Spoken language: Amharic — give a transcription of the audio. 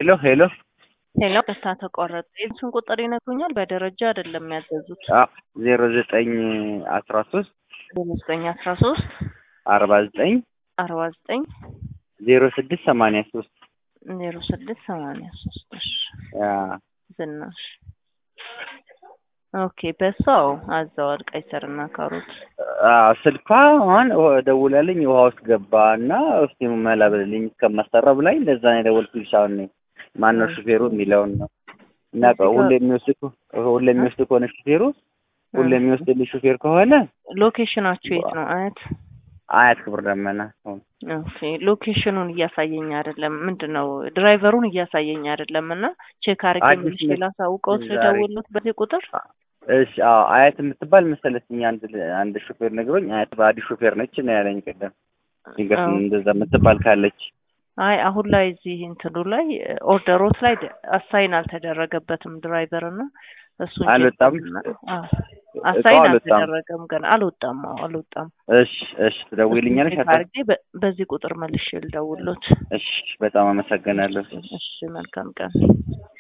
ሄሎ ሄሎ ሄሎ ደስታ ተቋረጠ። የእሱን ቁጥር ይነግሩኛል? በደረጃ አይደለም ያዘዙት። ዜሮ ዘጠኝ አስራ ሶስት ዘጠኝ አስራ ሶስት አርባ ዘጠኝ አርባ ዘጠኝ ዜሮ ስድስት ሰማንያ ሶስት ዜሮ ስድስት ሰማንያ ሶስት እሺ ዝናሽ ኦኬ በሷው አዘዋል ቀይ ስርና ካሮት ስልኳ አሁን ደውላልኝ ውሃ ውስጥ ገባ እና እስቲ መላ ብልልኝ እስከማሰራ ብላኝ እንደዛ ነው የደወልኩልሽ። አሁን ነኝ ማነው ሹፌሩ የሚለውን ነው እና ሁሌ የሚወስድ ሁሌ የሚወስድ ከሆነ ሹፌሩ ሁሌ የሚወስድልኝ ሹፌር ከሆነ ሎኬሽናችሁ የት ነው? አያት አያት ክብር ደመና። ኦኬ ሎኬሽኑን እያሳየኝ አይደለም። ምንድን ነው ድራይቨሩን እያሳየኝ አይደለም። እና ቼክ አድርጌ ምንሽ ላሳውቀው ስደውልት በዚህ ቁጥር እሺ አዎ አያት የምትባል መሰለችኝ አንድ አንድ ሹፌር ነግሮኝ አያት ባዲ ሹፌር ነች ነው ያለኝ ቅድም ሲገርም እንደዛ የምትባል ካለች አይ አሁን ላይ እዚህ እንትኑ ላይ ኦርደሮት ላይ አሳይን አልተደረገበትም ድራይቨር እና እሱ አልወጣም አሳይን አልተደረገም ገና አልወጣም አልወጣም እሺ እሺ ትደውይልኛለሽ አድርጌ በዚህ ቁጥር መልሼ ልደውሎት እሺ በጣም አመሰግናለሁ እሺ መልካም ቀን